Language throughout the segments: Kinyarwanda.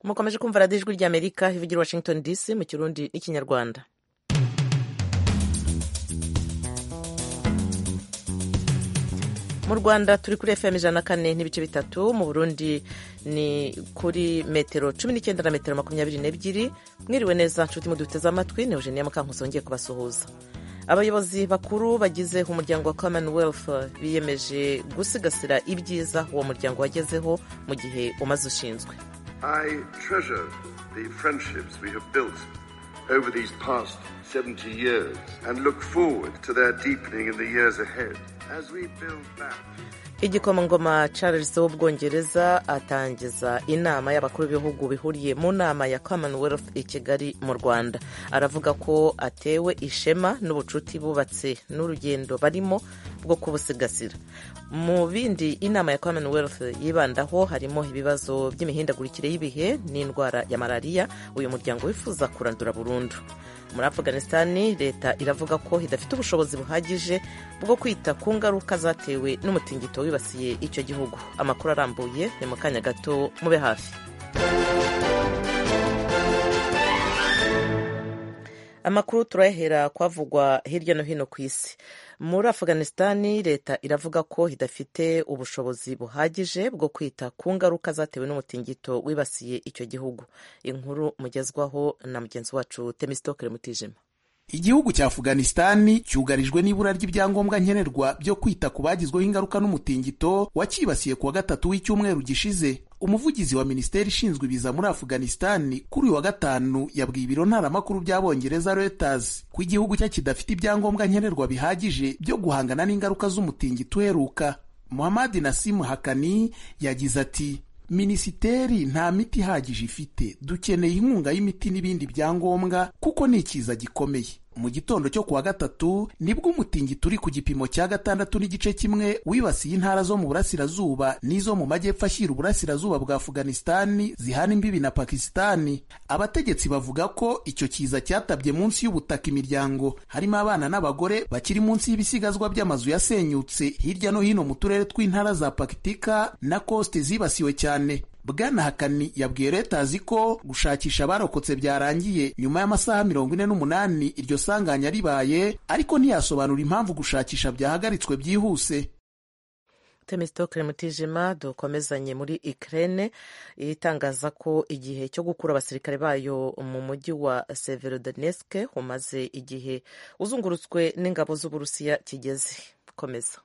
mukomeje kumva radiyo ijwi ry'amerika ivugira i washington dc mu kirundi n'ikinyarwanda mu rwanda turi kuri fm ijana na kane n'ibice bitatu mu burundi ni kuri metero cumi n'icyenda na metero makumyabiri n'ebyiri mwiriwe neza nshuti muduteze amatwi ni eugenia mukankusi wongeye kubasuhuza abayobozi bakuru bagize umuryango wa commonwealth biyemeje gusigasira ibyiza uwo muryango wagezeho mu gihe umaze ushinzwe over these past 70 years and look forward to their deepening in the years ahead as we build back igikomangoma charles w'ubwongereza atangiza inama y'abakuru b'ibihugu bihuriye mu nama ya commonwealth i kigali mu rwanda aravuga ko atewe ishema n'ubucuti bubatse n'urugendo barimo bwo kubusigasira mu bindi inama ya commonwealth yibandaho harimo ibibazo by'imihindagurikire y'ibihe n'indwara ya malariya uyu muryango wifuza kurandura burundu muri afganisitani leta iravuga ko idafite ubushobozi buhagije bwo kwita ku ngaruka zatewe n'umutingito wibasiye icyo gihugu amakuru arambuye ni mu kanya gato mube hafi amakuru turayahera kwavugwa hirya no hino ku isi muri afganisitani leta iravuga ko idafite ubushobozi buhagije bwo kwita ku ngaruka zatewe n'umutingito wibasiye icyo gihugu inkuru mugezwaho na mugenzi wacu temisitokere mutijima igihugu cya afganisitani cyugarijwe n'ibura ry'ibyangombwa nkenerwa byo kwita ku bagizweho ingaruka n'umutingito wacyibasiye kuwa gatatu w'icyumweru gishize umuvugizi wa minisiteri ishinzwe ibiza muri afganisitani kuri uyu wa gatanu yabwiye ibiro ntaramakuru by'abongereza Reuters ko igihugu cye kidafite ibyangombwa nkenerwa bihagije byo guhangana n'ingaruka z'umutingito uheruka muhamadi nasimu hakani yagize ati minisiteri nta miti ihagije ifite dukeneye inkunga y'imiti n'ibindi byangombwa kuko ni ikiza gikomeye mu gitondo cyo kuwa gatatu nibwo umutingito uri ku gipimo cya gatandatu n'igice kimwe wibasiye intara zo mu burasirazuba n'izo mu majyepfo ashyira uburasirazuba bwa afuganisitani zihana imbibi na pakisitani abategetsi bavuga ko icyo kiza cyatabye munsi y'ubutaka imiryango harimo abana n'abagore bakiri munsi y'ibisigazwa by'amazu yasenyutse hirya no hino mu turere tw'intara za pakitika na koste zibasiwe cyane Bwana Hakani yabwiye leta azi ko gushakisha abarokotse byarangiye nyuma y'amasaha mirongo ine n'umunani iryo sanganya ribaye ariko ntiyasobanura impamvu gushakisha byahagaritswe byihuse temesitokere mutijima dukomezanye muri ikirere itangaza ko igihe cyo gukura abasirikare bayo mu mujyi wa severodoneske umaze igihe uzungurutswe n'ingabo z'uburusiya kigeze komeza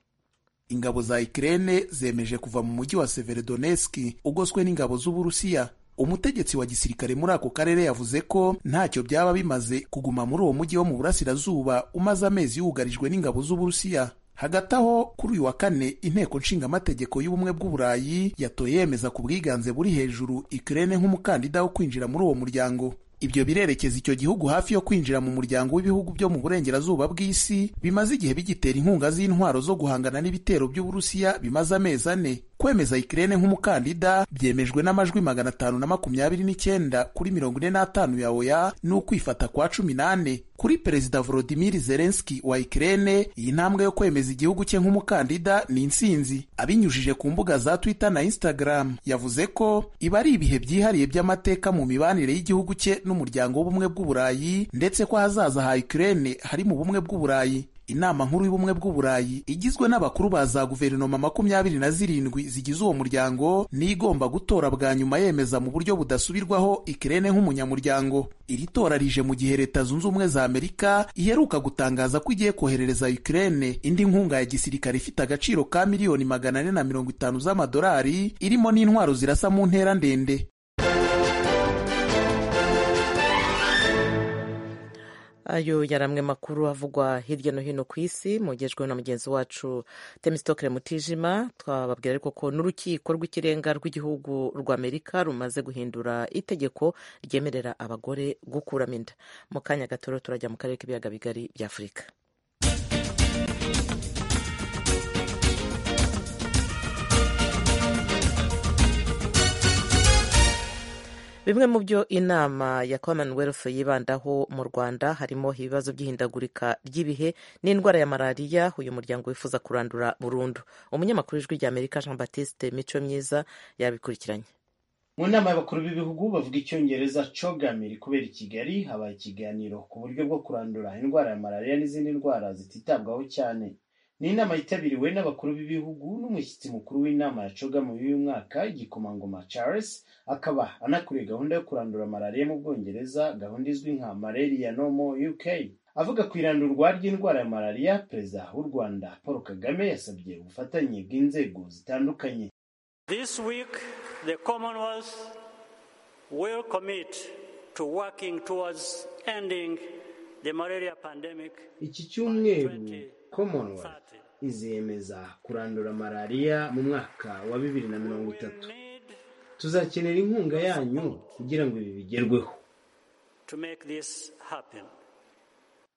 ingabo za Ukraine zemeje kuva mu mujyi wa Severodonetsk ugoswe n'ingabo z'Uburusiya. Umutegetsi wa gisirikare muri ako karere yavuze ko ntacyo byaba bimaze kuguma muri uwo mujyi wo mu burasirazuba umaze amezi yugarijwe n'ingabo z'Uburusiya. Hagati aho kuri uyu wa kane inteko nshingamategeko y'ubumwe bw'Uburayi yatoye yemeza ku bwiganze buri hejuru Ukraine nk'umukandida wo kwinjira muri uwo muryango. Ibyo birerekeza icyo gihugu hafi yo kwinjira mu muryango w'ibihugu byo mu burengerazuba bw'isi bimaze igihe bigitera inkunga z'intwaro zo guhangana n'ibitero by'Uburusiya bimaze amezi ane. Kwemeza Ukraine nk'umukandida byemejwe n'amajwi magana atanu na makumyabiri n'icyenda kuri mirongo ine n'atanu ya oya n'ukwifata kwa cumi n'ane. Kuri Perezida Volodymyr Zelensky wa Ukraine, iyi ntambwe yo kwemeza igihugu cye nk'umukandida ni intsinzi. Abinyujije ku mbuga za Twitter na Instagram, yavuze ko iba ari ibihe byihariye by'amateka mu mibanire y'igihugu cye n'umuryango w'ubumwe bw'Uburayi, ndetse ko ahazaza ha Ukraine hari mu bumwe bw'Uburayi. Inama nkuru y'ubumwe bw'Uburayi igizwe n'abakuru ba za guverinoma makumyabiri na zirindwi zigize uwo muryango niyo igomba gutora bwa nyuma yemeza mu buryo budasubirwaho Ikirene nk'umunyamuryango. Iri tora rije mu gihe Leta Zunze Ubumwe za Amerika iheruka gutangaza ko igiye koherereza Ikirene indi nkunga ya gisirikare ifite agaciro ka miliyoni magana ane na mirongo itanu z'amadolari irimo n'intwaro zirasa mu ntera ndende. ayo yari amwe makuru avugwa hirya no hino ku isi mugejweho na mugenzi wacu temisitokere mutijima twababwira ariko ko n'urukiko rw'ikirenga rw'igihugu rwa amerika rumaze guhindura itegeko ryemerera abagore gukuramo inda mu kanya gato turajya mu karere k'ibiyaga bigari bya afurika bimwe mu byo inama ya commonwealth yibandaho mu rwanda harimo ibibazo by'ihindagurika ry'ibihe n'indwara ya malariya uyu muryango wifuza kurandura burundu umunyamakuru w'ijwi ry'amerika jean batiste mico myiza yabikurikiranye mu nama y'abakuru b'ibihugu bavuga icyongereza cogamiri kubera i kigali habaye ikiganiro ku buryo bwo kurandura indwara ya malariya n'izindi ndwara zititabwaho cyane ni inama yitabiriwe n'abakuru b'ibihugu n'umushyitsi mukuru w'inama ya cogama y'uyu mwaka igikomangoma charles akaba anakuriye gahunda yo kurandura malariya mu bwongereza gahunda izwi nka malaria no more uk avuga ku irandurwa ry'indwara ya malariya perezida w'u rwanda paul kagame yasabye ubufatanye bw'inzego zitandukanye This week, the Commonwealth will commit to working towards ending the malaria pandemic. iki cyumweru commonwealth izemeza kurandura malariya mu mwaka wa bibiri na mirongo We itatu need tuzakenera inkunga yanyu kugira ngo ibi bigerweho to make this happen.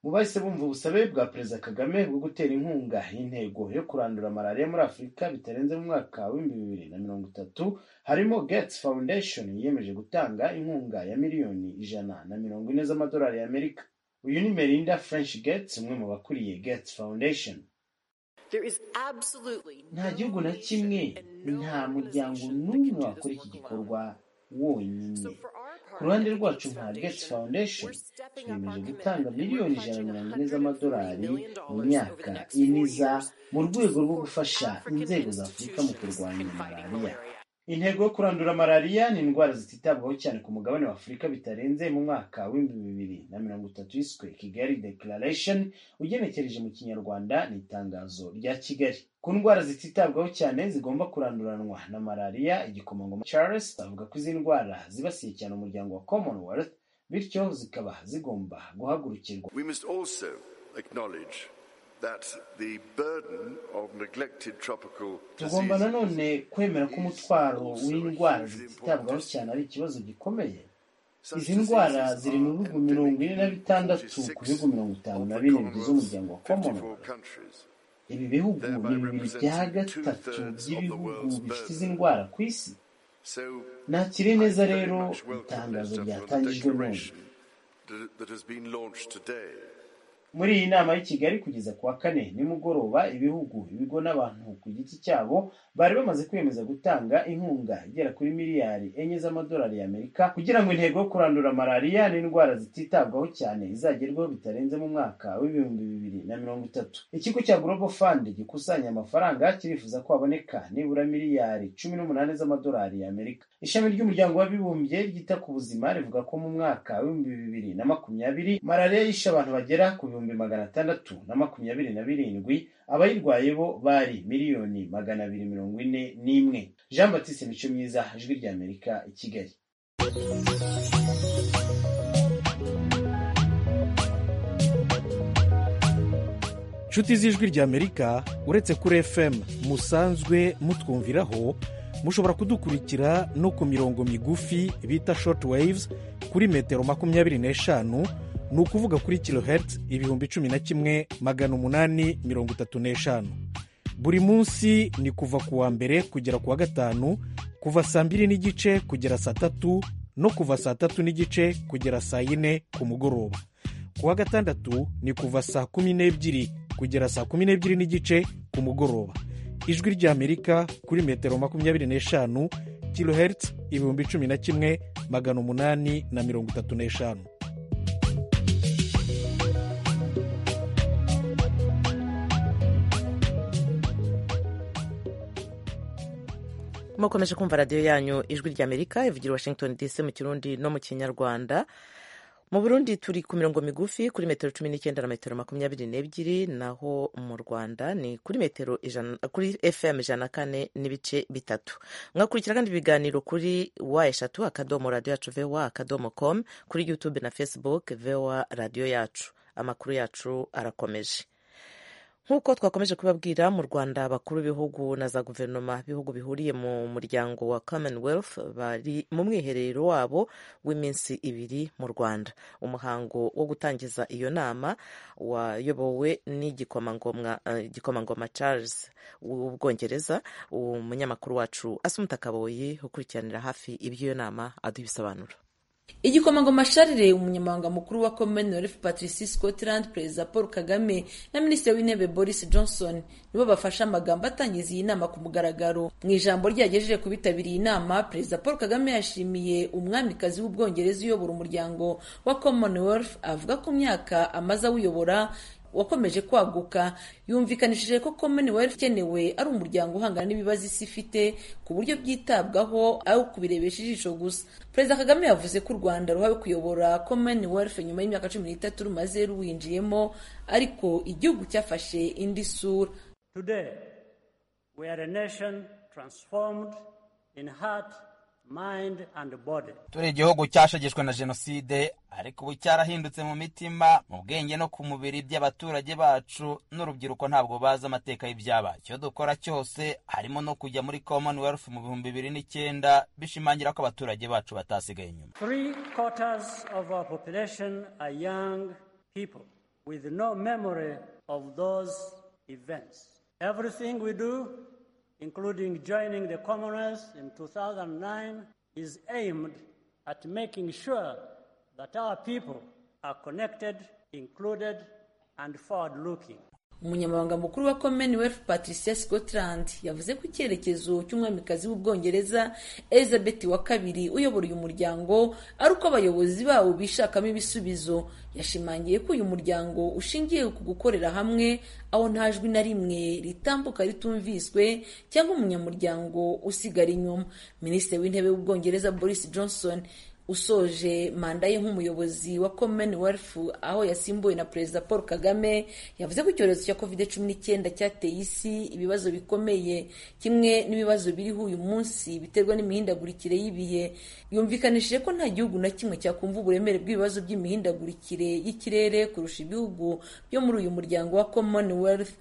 mu bahise bumva ubusabe bwa perezida kagame bwo gutera inkunga intego yo kurandura malariya muri afurika bitarenze mu mwaka w'ibihumbi bibiri na mirongo itatu harimo gates foundation yiyemeje gutanga inkunga ya miliyoni ijana na mirongo ine z'amadolari y'amerika uyu ni merinda french gates umwe mu bakuriye gates foundation There is absolutely nta no gihugu na nation kimwe and no nta muryango organization that n'umwe can do this wakora iki work alone. gikorwa wonyine So for our part, ku ruhande at the rwacu Gates nka Foundation, Gates Foundation we're stepping up twiyemeje our gutanga commitment. miliyoni We're ijana na mirongo ine pledging z'amadolari $140 mu over the myaka next four iniza years mu to rwego rwo support gufasha African inzego za Afurika mu institutions kurwanya in fighting malariya malaria. intego yo kurandura malariya ni indwara zititabwaho cyane ku mugabane wa afurika bitarenze mu mwaka w'ibihumbi bibiri na mirongo itatu yiswe kigali declaration ugenekereje mu kinyarwanda ni itangazo rya kigali ku ndwara zititabwaho cyane zigomba kuranduranwa na malariya igikomangoma charles avuga ko izi ndwara zibasiye cyane umuryango wa commonwealth bityo zikaba zigomba guhagurukirwa We must also acknowledge that the burden of neglected tropical tugomba diseases nanone kwemera ko umutwaro w'indwara zititabwaho cyane ari ikibazo gikomeye izi ndwara ziri mu bihugu mirongo ine na bitandatu ku bihugu mirongo itanu na bine bigize umuryango wa commonwealth ibi bihugu ni bibiri bya gatatu by'ibihugu bifite izi ndwara ku isi nakire neza rero itangazo ryatangijwe none muri iyi nama y'i kigali kugeza ku wa kane nimugoroba ibihugu ibigo n'abantu ku giti cyabo bari bamaze kwiyemeza gutanga inkunga igera kuri miliyari enye z'amadolari y'amerika kugira ngo intego yo kurandura malariya n'indwara zititabwaho cyane izagerweho bitarenze mu mwaka w'ibihumbi bibiri na mirongo itatu ikigo cya global fund gikusanya amafaranga kirifuza ko haboneka nibura miliyari cumi n'umunani z'amadolari y'amerika ishami ry'umuryango w'abibumbye ryita ku buzima rivuga ko mu mwaka w'ibihumbi bibiri na makumyabiri malariya yishe abantu bagera ku bihumbi magana atandatu na makumyabiri na birindwi abayirwaye bo bari miliyoni magana abiri mirongo ine n'imwe jean batiste mico myiza ijwi ry'amerika i kigali nshuti z'ijwi ry'amerika uretse kuri fm musanzwe mutwumviraho mushobora kudukurikira no ku mirongo migufi bita short waves kuri metero makumyabiri n'eshanu ni ukuvuga kuri kilohertz ibihumbi cumi na kimwe magana umunani mirongo itatu n'eshanu buri munsi ni kuva ku wa mbere kugera ku wa gatanu kuva saa mbiri n'igice kugera saa tatu no kuva saa tatu n'igice kugera saa yine ku mugoroba ku wa gatandatu ni kuva saa kumi n'ebyiri kugera saa kumi n'ebyiri n'igice ku mugoroba ijwi ry'amerika kuri metero makumyabiri n'eshanu kilohertz ibihumbi cumi na kimwe magana umunani na mirongo itatu n'eshanu mukomeje kumva radiyo yanyu ijwi ry'amerika ivugira i washington dc mu kirundi no mu kinyarwanda mu burundi turi ku mirongo migufi kuri metero cumi n'icyenda na metero makumyabiri n'ebyiri naho mu rwanda ni kuri metero ijana kuri fm ijana na kane n'ibice bitatu mwakurikira kandi ibiganiro kuri wa eshatu akadomo radiyo yacu voa akadomo com kuri youtube na facebook voa radiyo yacu amakuru yacu arakomeje nk'uko twakomeje kubabwira mu rwanda abakuru b'ibihugu na za guverinoma b'ibihugu bihuriye mu muryango wa commonwealth bari mu mwiherero wabo w'iminsi ibiri mu rwanda umuhango wo gutangiza iyo nama wayobowe n'igikomangoma eh, igikomangoma charles w'ubwongereza umunyamakuru wacu asumta kaboyi ukurikiranira hafi iby'iyo nama aduha ibisobanuro igikomangoma sharire umunyamabanga mukuru wa commonwealth patrici scotland perezida paul kagame na minisitiri w'intebe boris johnson nibo bafashe amagambo atangiza iyi nama ku mugaragaro mu ijambo ryagejeje ku bitabiriye inama perezida paul kagame yashimiye umwamikazi w'ubwongereza uyobora umuryango wa commonwealth avuga ko myaka amaze awuyobora wakomeje kwaguka yumvikanishije ko commonwealth ikenewe ari umuryango uhangana n'ibibazo isi ifite ku buryo byitabwaho aho kubirebesha ijisho gusa perezida kagame yavuze ko u rwanda ruhawe kuyobora commonwealth nyuma y'imyaka cumi n'itatu rumaze ruwinjiyemo ariko igihugu cyafashe indi sura Today, we are a nation transformed in heart, mind, and body. turi igihugu cyashegeshwe na jenoside ariko ubu cyarahindutse mu mitima mu bwenge no ku mubiri by'abaturage bacu n'urubyiruko ntabwo bazi amateka y'ibyabaye icyo dukora cyose harimo no kujya muri commonwealth mu bihumbi bibiri n'icyenda bishimangira ko abaturage bacu batasigaye inyuma Three quarters of our population are young people with no memory of those events. Everything we do, including joining the Commonwealth in 2009, is aimed at making sure that our people are connected, included, and forward looking. umunyamabanga mukuru wa commonwealth patricia scotland yavuze ko icyerekezo cy'umwamikazi w'ubwongereza elizabeth wa kabiri uyobora uyu muryango ari uko abayobozi bawo bishakamo ibisubizo yashimangiye ko uyu muryango ushingiye ku gukorera hamwe aho nta jwi na rimwe ritambuka ritumviswe cyangwa umunyamuryango usigara inyuma minisitiri w'intebe w'ubwongereza boris johnson usoje manda ye nk'umuyobozi wa commonwealth aho yasimbuwe na perezida paul kagame yavuze ko icyorezo cya covid cumi n'icyenda cyateye isi ibibazo bikomeye kimwe n'ibibazo biriho uyu munsi biterwa n'imihindagurikire y'ibihe yumvikanishije ko nta gihugu na kimwe cyakumva uburemere bw'ibibazo by'imihindagurikire y'ikirere kurusha ibihugu byo muri uyu muryango wa commonwealth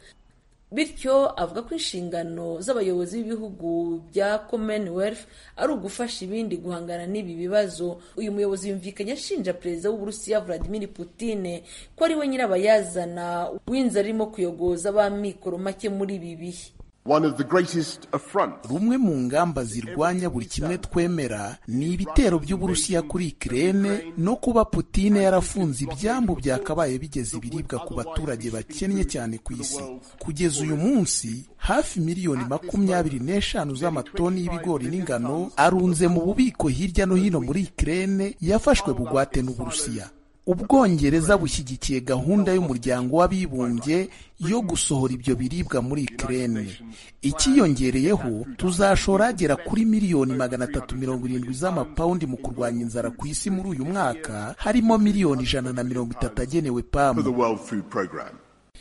bityo avuga ko inshingano z'abayobozi b'ibihugu bya commonwealth ari ugufasha ibindi guhangana n'ibi bibazo uyu muyobozi yumvikanye ashinja perezida w'uburusiya vladimir putine ko ari we nyirabayazana w'inzara irimo kuyogoza ab'amikoro make muri ibi bihe One of the greatest affronts rumwe mu ngamba zirwanya buri kimwe twemera ni ibitero by'uburusiya kuri ikirere no kuba putine yarafunze ibyambu byakabaye bigeza ibiribwa ku baturage bakennye cyane ku isi kugeza uyu munsi hafi miliyoni makumyabiri n'eshanu z'amatoni y'ibigori n'ingano arunze mu bubiko hirya no hino muri ikirere yafashwe bugwate n'uburusiya ubwongereza bushyigikiye gahunda y'umuryango w'abibumbye yo gusohora ibyo biribwa muri ikirere ikiyongereyeho tuzashora agera kuri miliyoni magana atatu mirongo irindwi z'amapawundi mu kurwanya inzara ku isi muri uyu mwaka harimo miliyoni ijana na mirongo itatu agenewe pamu for the World Food Programme.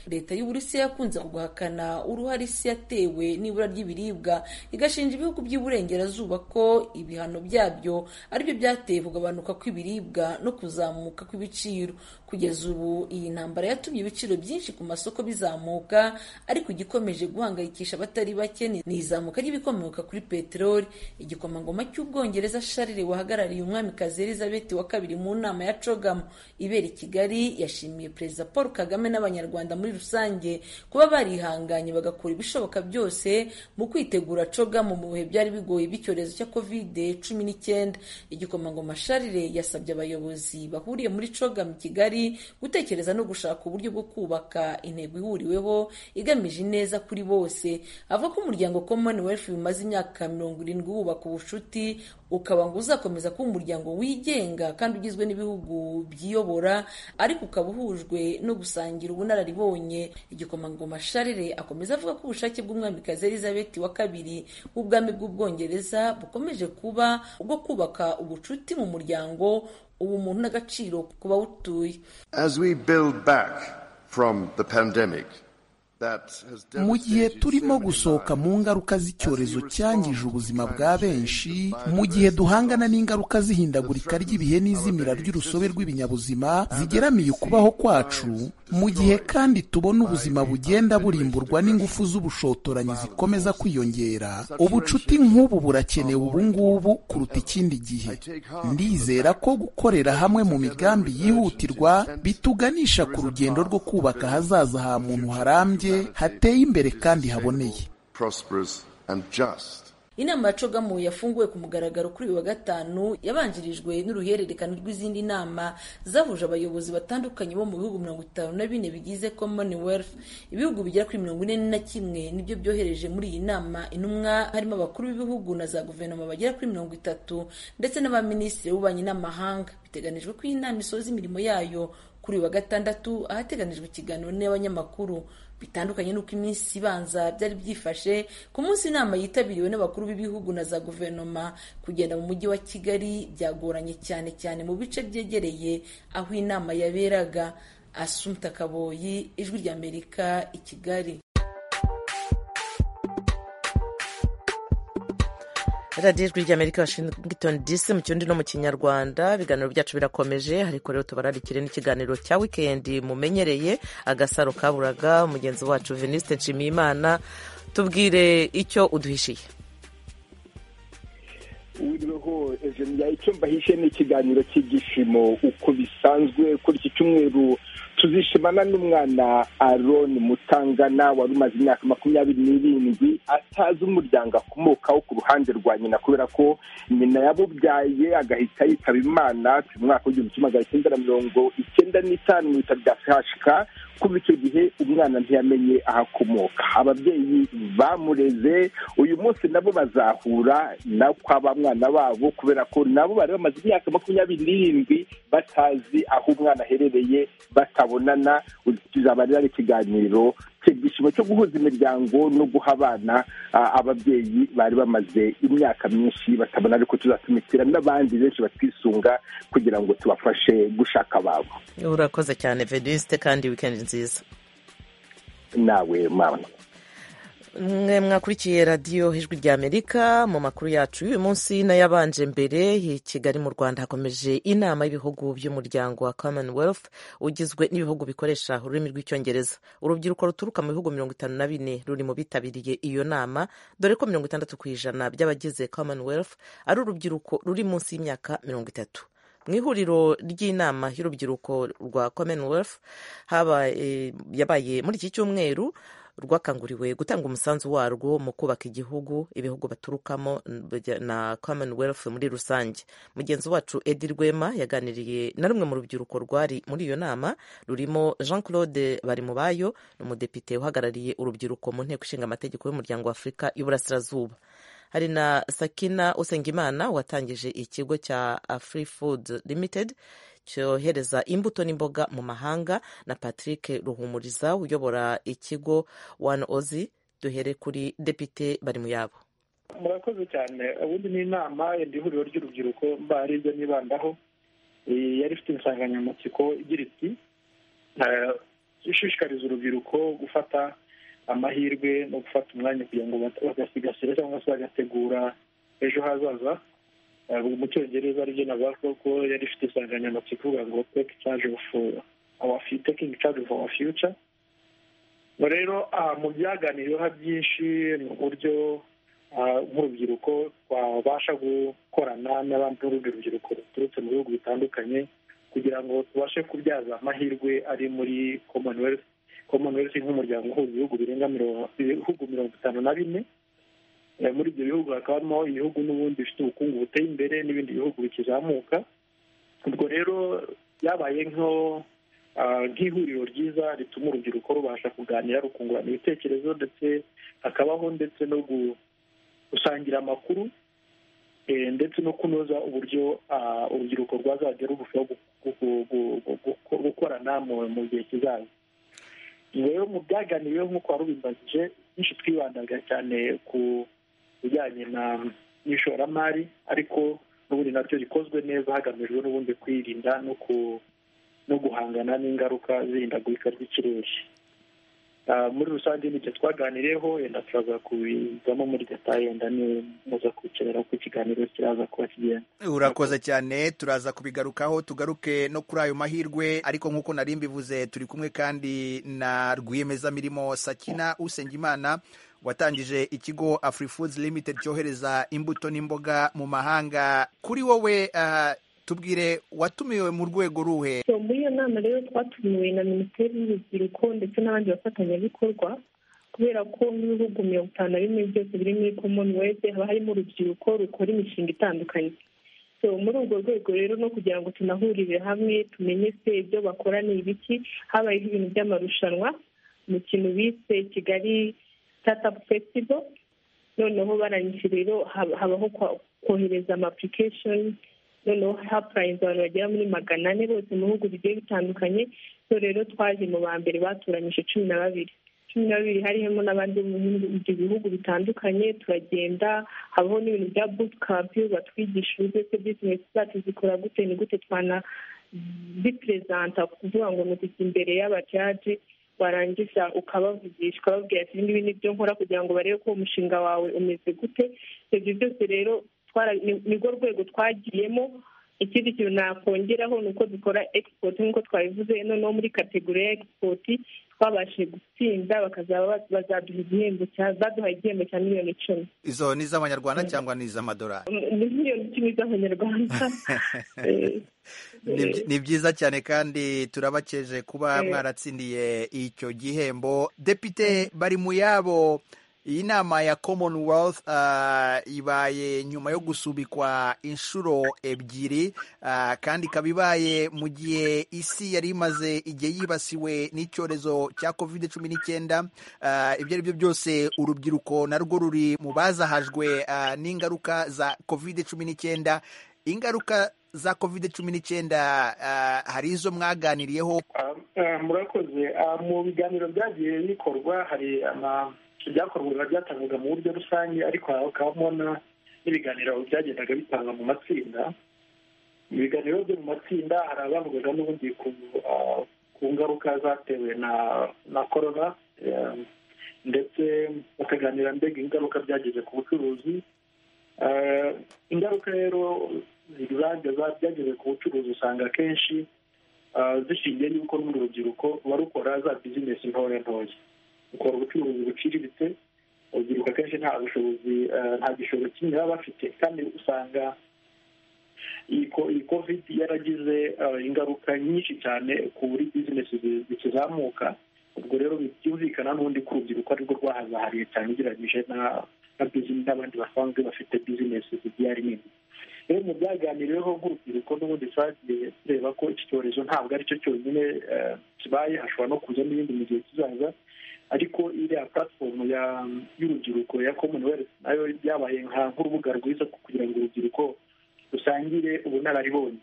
leta y'uburusiya yakunze guhakana uruhare isi yatewe n'ibura ry'ibiribwa igashinja ibihugu by'iburengerazuba ko ibihano byabyo aribyo byateye kugabanuka kw'ibiribwa no kuzamuka kw'ibiciro kugeza ubu iyi ntambara yatumye ibiciro byinshi ku masoko bizamuka ariko igikomeje guhangayikisha abatari bake ni ni izamuka ry'ibikomoka kuri peteroli igikomangoma cy'ubwongereza sharire wahagarariye umwamikazi elizabeth wa kabiri mu nama ya cogamo ibera i kigali yashimiye perezida paul kagame n'abanyarwanda muri rusange kuba barihanganye bagakora ibishoboka byose mu kwitegura cogamo mu bihe byari bigoye by'icyorezo cya kovide cumi n'icyenda igikomangoma sharire yasabye abayobozi bahuriye muri cogamo i kigali gutekereza no gushaka uburyo bwo kubaka intego ihuriweho igamije ineza kuri bose avuga ko umuryango commonwealth bimaze imyaka mirongo irindwi wubaka ubucuti ukaba ngo uzakomeza kuba umuryango wigenga kandi ugizwe n'ibihugu byiyobora ariko ukaba uhujwe no gusangira ubunararibonye igikomangoma sharire akomeza avuga ko ubushake bw'umwamikazi elizabeth wa kabiri w'ubwami bw'ubwongereza bukomeje kuba ubwo kubaka ubucuti mu muryango ubumuntu n'agaciro ku bawutuye As we build back from the pandemic, that has mu gihe devastated turimo so many gusohoka lives. mu ngaruka z'icyorezo cyangije ubuzima bwa benshi mu gihe duhangana n'ingaruka z'ihindagurika ry'ibihe n'izimira ry'urusobe rw'ibinyabuzima zigeramiye ukubaho kwacu mu gihe kandi tubona ubuzima bugenda burimburwa n'ingufu z'ubushotoranyi zikomeza kwiyongera ubucuti nk'ubu burakenewe ubu ngubu kuruta ikindi gihe ndizera ko gukorera hamwe mu migambi yihutirwa bituganisha ku rugendo rwo kubaka ahazaza ha muntu harambye hateye imbere kandi haboneye prosperous and just. inama ya cogamu yafunguwe ku mugaragaro kuri uyu wa gatanu yabanjirijwe n'uruhererekane rw'izindi nama zahuje abayobozi batandukanye bo mu bihugu mirongo itanu na bine bigize commonwealth ibihugu bigera kuri mirongo ine na kimwe nibyo byohereje muri iyi nama intumwa harimo abakuru b'ibihugu na za guverinoma bagera kuri mirongo itatu ndetse n'abaminisitiri b'ububanyi n'amahanga biteganijwe ko iyi nama isoza imirimo yayo kuri uyu wa gatandatu ahateganijwe ikiganiro n'abanyamakuru bitandukanye n'uko iminsi ibanza byari byifashe ku munsi inama yitabiriwe n'abakuru b'ibihugu na za guverinoma kugenda mu mujyi wa kigali byagoranye cyane cyane mu bice byegereye aho inama yaberaga asumta kaboyi ijwi ry'amerika i kigali radiyo ijwi ry'amerika washington dc mu kirundi no mu kinyarwanda ibiganiro byacu birakomeje ariko rero tubararikire n'ikiganiro cya wikendi mumenyereye agasaro kaburaga mugenzi wacu venuste nshimiyimana tubwire icyo uduhishiye wiriweho ejenia icyo mbahishe ni ikiganiro cy'ibyishimo uko bisanzwe kuri iki cyumweru tuzishimana n'umwana aron mutangana wari umaze imyaka makumyabiri n'irindwi atazi umuryango akomokaho ku ruhande rwa nyina kubera ko nyina yamubyaye agahita yitaba imana mu mwaka w'igihumbi kimwe magana cyenda na mirongo icyenda n'itanu mu bitaro bya fashika kuva icyo gihe umwana ntiyamenye aho akomoka ababyeyi bamureze uyu munsi nabo bazahura na kwa ba mwana babo kubera ko nabo bari bamaze imyaka makumyabiri n'irindwi batazi aho umwana aherereye batabonana kizaba ari ikiganiro icyishimo cyo guhuza imiryango no guha abana ababyeyi bari bamaze imyaka myinshi batabona ariko tuzatumikira n'abandi benshi batwisunga kugira ngo tubafashe gushaka ababo urakoze cyane venuste kandi wikendi nziza nawe mama mwe mwakurikiye radiyo ijwi ry'amerika mu makuru yacu y'uyu munsi n'ayabanje mbere i kigali mu rwanda hakomeje inama y'ibihugu by'umuryango wa commonwealth ugizwe n'ibihugu bikoresha ururimi rw'icyongereza urubyiruko ruturuka mu bihugu mirongo itanu na bine ruri mu bitabiriye iyo nama dore ko mirongo itandatu ku ijana by'abagize commonwealth ari urubyiruko ruri munsi y'imyaka mirongo itatu mu ihuriro ry'inama y'urubyiruko rwa commonwealth yabaye muri iki cyumweru rwakanguriwe gutanga umusanzu warwo mu kubaka igihugu ibihugu baturukamo na commonwealth muri rusange mugenzi wacu edi rwema yaganiriye na rumwe mu rubyiruko rwari muri iyo nama rurimo jean claude barimubayo ni umudepite uhagarariye urubyiruko mu nteko ishinga amategeko y'umuryango wa afurika y'uburasirazuba hari na sakina usengimana watangije ikigo cya afri food limited cyohereza imbuto n'imboga mu mahanga na patrick ruhumuriza uyobora ikigo one ozi duhere kuri depite bari mu yabo murakoze cyane ubundi ni inama yenda ihuriro ry'urubyiruko mba ari ibyo nibandaho yari ifite insanganyamatsiko igira iti ishishikariza urubyiruko gufata amahirwe no gufata umwanya kugira ngo bagasigasire cyangwa se bagategura ejo hazaza mu cyongereza aribyo navuga ko yari ifite insanganyamatsiko ivuga ngo take charge of our taking charge of our future rero mu byaganiriweho byinshi ni uburyo nk'urubyiruko twabasha gukorana n'urundi rubyiruko ruturutse mu bihugu bitandukanye kugira ngo tubashe kubyaza amahirwe ari muri commonwealth commonwealth nk'umuryango uhuza ibihugu birenga ibihugu mirongo itanu na bine muri ibyo bihugu hakaba harimo ibihugu n'ubundi bifite ubukungu buteye imbere n'ibindi bihugu bikizamuka ubwo rero byabaye nk'ihuriro ryiza rituma urubyiruko rubasha kuganira rukungurana ibitekerezo ndetse hakabaho ndetse no gusangira amakuru ndetse no kunoza uburyo urubyiruko rwazajya rurushaho gukorana mu gihe kizaza rero mu byaganiriweho nk'uko warubimbagije byinshi twibandaga cyane ku bijyanye n'ishoramari ariko n'ubundi nabyo rikozwe neza hagamijwe n'ubundi kwirinda no guhangana n'ingaruka z'ihindagurika ry'ikirere muri rusange n'ibyo twaganiriyeho yenda turaza kubizamo muri detaye yenda niwe muza kwicarira ku ikiganiro kiraza kuba kigenda urakoze cyane turaza kubigarukaho tugaruke no kuri ayo mahirwe ariko nk'uko nari mbivuze turi kumwe kandi na rwiyemezamirimo sakina usengimana watangije ikigo afurifoods limited cyohereza imbuto n'imboga mu mahanga kuri wowe tubwire watumiwe mu rwego ruhe muri iyo nama rero twatumiwe na minisiteri y'urubyiruko ndetse n'abandi bafatanyabikorwa kubera ko nk'ibihugu mirongo itanu na bimwe byose biri muri commonwealth haba harimo urubyiruko rukora imishinga itandukanye so muri urwo rwego rero no kugira ngo tunahurire hamwe tumenye se ibyo bakora ni ibiki habayeho ibintu by'amarushanwa mu kintu bise kigali startup festival noneho barangije rero haba- habaho kwa- kohereza ama application noneho hapurayinze abantu bagera muri magana ane bose mu bihugu bigiye bitandukanye so rero twaje mu ba mbere batoranyije cumi na babiri cumi na babiri harimo n'abandi bo mu bihugu- ibyo bihugu bitandukanye turagenda habaho n'ibintu bya butukampi batwigisha uburyo se bizinesi zacu zikora gute ni gute twana biperezanta kuvuga ngo ni ukujya imbere y'abajaji warangiza ukabavugisha ukababwira ati ibingibi ni byo nkora kugira ngo barebe ko uwo mushinga wawe umeze gute ibyo byose rero twara- ni- nirwo rwego twagiyemo ikindi kintu nakongeraho ni uko dukora egisipoti nk'uko twabivuze noneho muri kategori ya egisipoti twabashije gutsinda bakazaba ba- bazaduha igihembo cya- baduhaye igihembo cya miliyoni icumi izo ni iz'abanyarwanda cyangwa ni iz'amadolari ni miliyoni icumi z'abanyarwanda Ni byi- ni byiza cyane kandi turabakeje kuba Eh. mwaratsindiye icyo gihembo depite bari mu yabo iyi nama ya commonwealth ah, ibaye nyuma yo gusubikwa inshuro ebyiri ah, kandi ikaba ibaye mu gihe isi yari imaze igihe yibasiwe n'icyorezo cya covid cumi n'icyenda Ah, ibyo ari byo byose urubyiruko narwo ruri mu bazahajwe ah, n'ingaruka za covid cumi n'icyenda ingaruka za covid cumi n'icyenda hari izo mwaganiriyeho Ah, murakoze Ah, mu biganiro byagiye bikorwa hari ama- ibyakorwaga byatangwaga mu buryo rusange ariko hakabamo na- n'ibiganiro byagendaga bitangwa mu matsinda mu biganiro byo mu matsinda hari abavugaga n'ubundi ku ah, ku ngaruka zatewe na na korona eh, ndetse bakaganira mbega ingaruka byagize ku bucuruzi Eh, ingaruka rero zageza byageze ku bucuruzi usanga akenshi ah, zishingiye n'uko n'urundi rubyiruko barukora za bizinesi ntoya ntoya ukora ubucuruzi buciriritse urubyiruko akenshi nta bushobozi ah, nta gishoro kimwe baba bafite kandi usanga iyi ko- iyi covid yaragize ah, ingaruka nyinshi cyane kuri bizinesi zi- zikizamuka ubwo rero byumvikana n'ubundi ku rubyiruko arirwo rwahazahariye cyane ugereranyije na na business n'abandi basanzwe bafite bizinesi zigiye ari nini rero mu byaganiriweho nk'urubyiruko n'ubundi twagiye tureba ko iki cyorezo ntabwo ari cyo cyonyine eh, kibaye hashobora no kuza n'ibindi mu gihe kizaza ariko iriya platform ya y'urubyiruko ya commonwealth nayo byabaye nka nk'urubuga rwiza kugira ngo urubyiruko rusangire ubunararibonye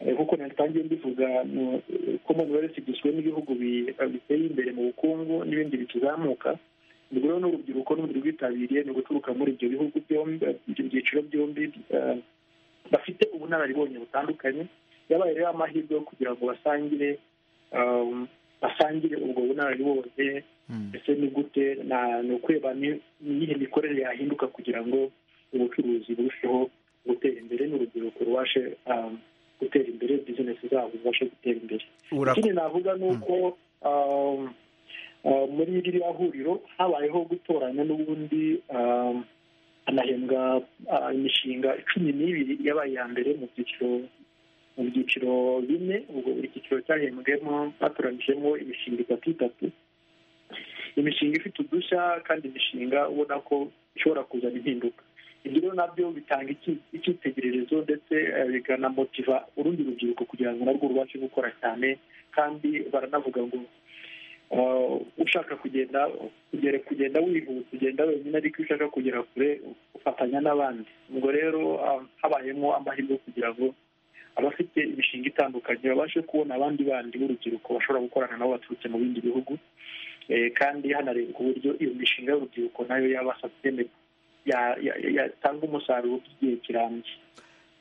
Eh, nk'uko natangiye mbivuga no- commonwealth igizwe n'ibihugu bi- biteye imbere mu bukungu n'ibindi bikizamuka ubwo rero n'urubyiruko n'ubundi rwitabiriye ni uguturuka muri ibyo bihugu byombi ibyo byiciro byombi eh, bafite ubunararibonye butandukanye yabaye rero amahirwe yo kugira ngo basangire um, basangire ubwo bunararibonye ese ni gute na- ni ukureba ni ni iyihe mikorere yahinduka kugira ngo ubucuruzi burusheho gutera imbere n'urubyiruko rubashe um, gutera imbere bizinesi zabo zibashe gutera imbere Urak- ikindi navuga ni uko um, uh, muri ririya huriro habayeho gutoranya n'ubundi um, hanahembwa uh, imishinga cumi n'ibiri yabaye iya mbere mu byiciro mu byiciro bine ubwo buri cyiciro cyahembwemo batoranyijemo imishinga itatu itatu imishinga ifite udushya kandi imishinga ubona ko ishobora kuzana impinduka ibyo rero nabyo bitanga iki- icyitegererezo ndetse eh, bikanamotiva urundi rubyiruko kugira ngo narwo rubashe gukora cyane kandi baranavuga ngo eh, ushaka kugenda kugera kugenda wihuta ugenda wenyine ariko iyo ushaka kugera kure ufatanya n'abandi ubwo rero ah, habayemo amahirwe yo kugira ngo abafite imishinga itandukanye babashe kubona abandi bandi b'urubyiruko bashobora gukorana nabo baturutse mu bindi bihugu Eh, kandi hanarebwa uburyo iyo mishinga y'urubyiruko nayo yaba sustainable, ya- ya- ya- yatanga umusaruro by'igihe kirambye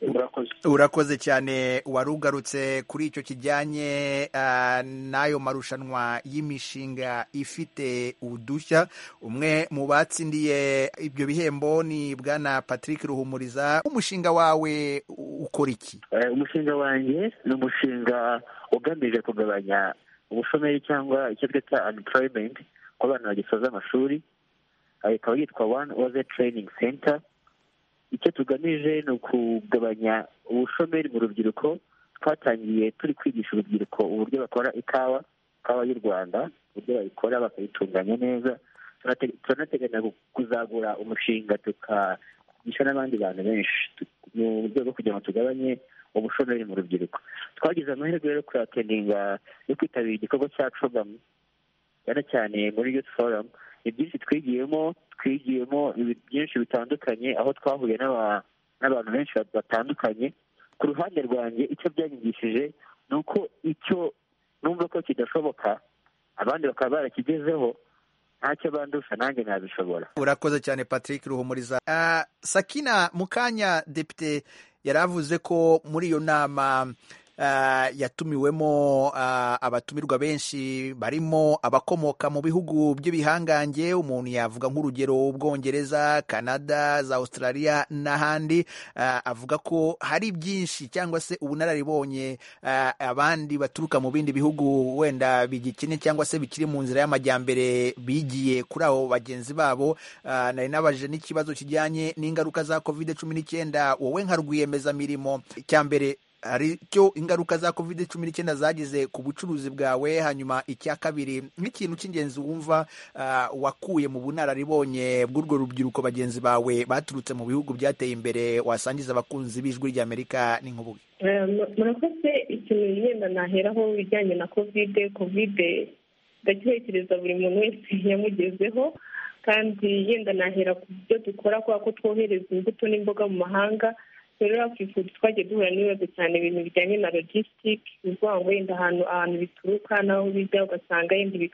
murakoze urakoze cyane warugarutse kuri icyo kijyanye ah, n'ayo marushanwa y'imishinga ifite udushya umwe mu batsindiye ibyo bihembo ni bwana patrick ruhumuriza umushinga wawe u- ukora iki Eh, umushinga wanjye ni umushinga ugamije kugabanya ubushomeri cyangwa icyo twita unemployment ku bana bagisoza amashuri Eh, ikaba yitwa one other training center icyo tugamije ni ukugabanya ubushomeri mu rubyiruko twatangiye turi kwigisha urubyiruko uburyo bakora ikawa ikawa y'u rwanda uburyo bayikora bakayitunganya neza turanateganya kuzagura umushinga tukagisha n'abandi bantu benshi mu rwego rwo kugira ngo tugabanye ubushomeri mu rubyiruko twagize amahirwe yo kuyateninga yo kwitabira igikorwa cya cogamu cyane cyane muri youth forum ni byinshi twigiyemo twigiyemo byinshi bitandukanye aho twahuye n'abantu benshi batandukanye ku ruhande rwanjye icyo byanyigishije ni uko icyo numva ko kidashoboka abandi bakaba barakigezeho ntacyo bandusha nanjye nabishobora urakoze cyane patrick ruhumuriza Ah, sakina mukanya depite yari avuze ko muri iyo nama ah, yatumiwemo ah, abatumirwa benshi barimo abakomoka mu bihugu by'ibihangange umuntu yavuga nk'urugero ubwongereza canada za australia n'ahandi Ah, avuga ko hari byinshi cyangwa se ubunararibonye ah, abandi baturuka mu bindi bihugu wenda bigikennye cyangwa se bikiri mu nzira y'amajyambere bigiye kuri abo bagenzi babo Ah, nari nabajije n'ikibazo kijyanye n'ingaruka za covid cumi n'icyenda wowe nka rwiyemezamirimo icya mbere hari cyo ingaruka za covid cumi n'icyenda zagize ku bucuruzi bwawe hanyuma icya kabiri nk'ikintu cy'ingenzi wumva ah, wakuye mu bunararibonye bw'urwo rubyiruko bagenzi bawe baturutse mu bihugu byateye imbere wasangiza abakunzi b'ijwi ry'amerika n'inkubuge Eh, mu- murakoze ikintu yenda naheraho ibijyanye na kovide kovide ndakirekereza buri muntu wese yamugezeho kandi yenda nahera ku byo dukora kubera ko twohereza imbuto n'imboga mu mahanga rero hakifuza twagiye duhura n'ibibazo cyane ibintu bijyanye na logistic ni ukuvuga ngo wenda ahantu ahantu bituruka n'aho bijya ugasanga yenda ibi-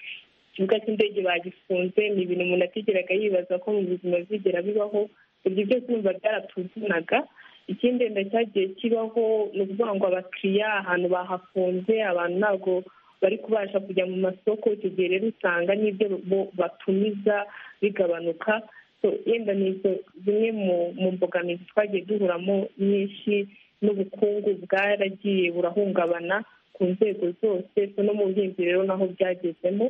ikibuga cy'indege bagifunze ni ibintu umuntu atigeraga yibaza ko mu buzima bizigera bibaho ibyo byose numva byaratuvunaga ikindi wenda cyagiye kibaho ni ukuvuga ngo abakiriya ahantu bahafunze abantu ntabwo bari kubasha kujya mu masoko icyo gihe rero usanga n'ibyo bo batumiza bigabanuka So, yenda ni izo zimwe mu mu mbogamizi twagiye duhuramo nyinshi n'ubukungu bwaragiye burahungabana ku nzego zose so no mu buhinzi rero naho byagezemo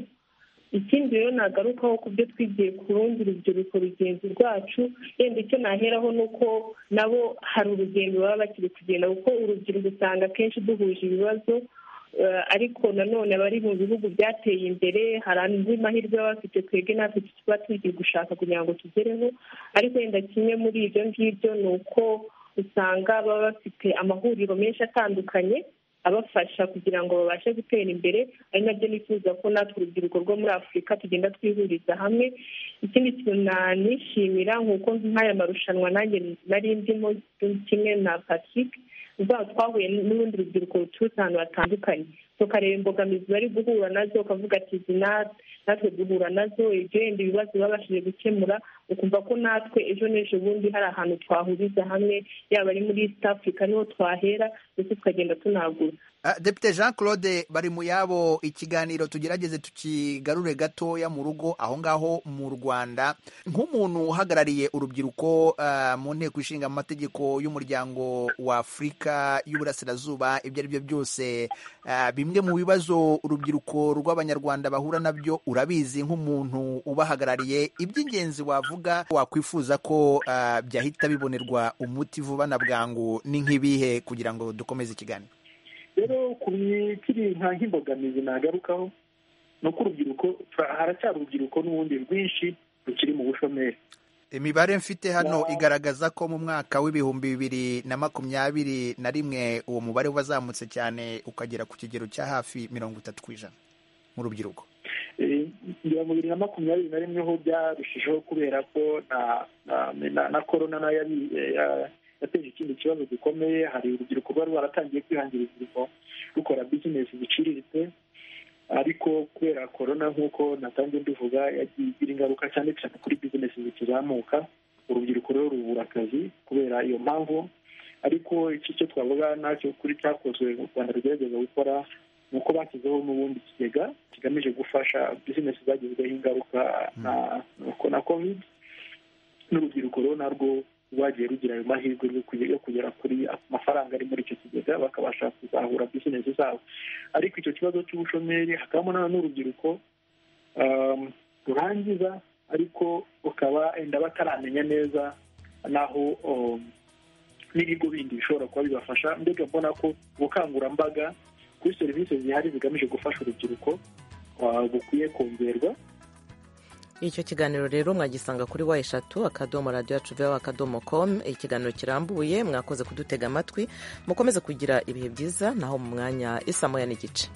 ikindi rero nagarukaho ku byo twigiye ku rundi rubyiruko rugenzi rwacu yenda icyo naheraho ni uko nabo hari urugendo baba bakiri kugenda kuko urubyiruko usanga akenshi duhuje ibibazo eh, ariko nanone abari mu bihugu byateye imbere hari andi mahirwe baba bafite twebwe natwe tuba tugiye gushaka kugira ngo tugereho ariko yenda kimwe muri ibyo ngibyo ni uko usanga baba bafite amahuriro menshi atandukanye abafasha kugira ngo babashe gutera imbere ari nabyo nifuza ko natwe urubyiruko rwo muri afurika tugenda twihuriza hamwe ikindi kintu nanishimira nk'uko nk'aya marushanwa nanjye nari ndimo kimwe na patrick uzaba twahuye n'urundi rubyiruko ruturutse ahantu hatandukanye tukareba imbogamizi bari guhura nazo ukavuga ati izi na- natwe duhura nazo ibyo yenda ibibazo babashije gukemura ukumva ko natwe ejo n'ejo bundi hari ahantu twahuriza hamwe yaba ari muri east africa niho twahera ndetse tukagenda tunagura Ah, Depite Jean Claude bari mu yabo ikiganiro tugerageze tukigarure gatoya mu rugo aho ngaho mu Rwanda nk'umuntu uhagarariye urubyiruko ah, mu nteko ishinga amategeko y'umuryango wa Afurika y'Uburasirazuba ibyo ari byo byose ah, bimwe mu bibazo urubyiruko rw'Abanyarwanda bahura nabyo urabizi nk'umuntu ubahagarariye iby'ingenzi wavuga wakwifuza ko ah, byahita bibonerwa umuti vuba na bwangu ni nk'ibihe kugira ngo dukomeze ikiganiro rero ku bikiri nka nk'imbogamizi nagarukaho ni uko urubyiruko tra- haracyari urubyiruko n'ubundi rwinshi rukiri mu bushomeri imibare mfite hano igaragaza ko mu mwaka w'ibihumbi bibiri na makumyabiri na rimwe uwo mubare wazamutse cyane ukagera ku kigero cya hafi mirongo itatu ku ijana mu rubyiruko Eh, ngira mu bibiri na makumyabiri na rimwe ho byarushijeho kubera ko na na- na na korona nayo yabi- eh, ya- yateje ikindi kibazo gikomeye hari urubyiruko rwari rwaratangiye kwihangira imirimo rukora bizinesi ziciriritse ariko kubera korona nk'uko natangiye mbivuga yagiye igira ingaruka cyane cyane kuri bizinesi zikizamuka urubyiruko rero rubura akazi kubera iyo mpamvu ariko iki cyo twavuga nacyo kuri cyakozwe u rwanda rugerageza gukora ni uko bashyizeho n'ubundi kigega kigamije gufasha bizinesi zagizweho ingaruka na- na covid n'urubyiruko rero narwo rwagiye rugira ayo mahirwe yo kuge- yo kugera kuri amafaranga ari muri icyo kigega bakabasha kuzahura bizinesi zabo ariko icyo kibazo cy'ubushomeri hakabamo na- n'urubyiruko um, rurangiza ariko rukaba enda bataramenya neza n'aho um, n'ibigo bindi bishobora kuba bibafasha mbega mbona ko ubukangurambaga kuri serivisi zihari zigamije gufasha urubyiruko ah, bukwiye kongerwa icyo kiganiro rero mwagisanga kuri wa eshatu akadomo radiyo acuveho akadomo komu ikiganiro kirambuye mwakoze kudutega amatwi mukomeze kugira ibihe byiza naho mu mwanya isamoya n'igice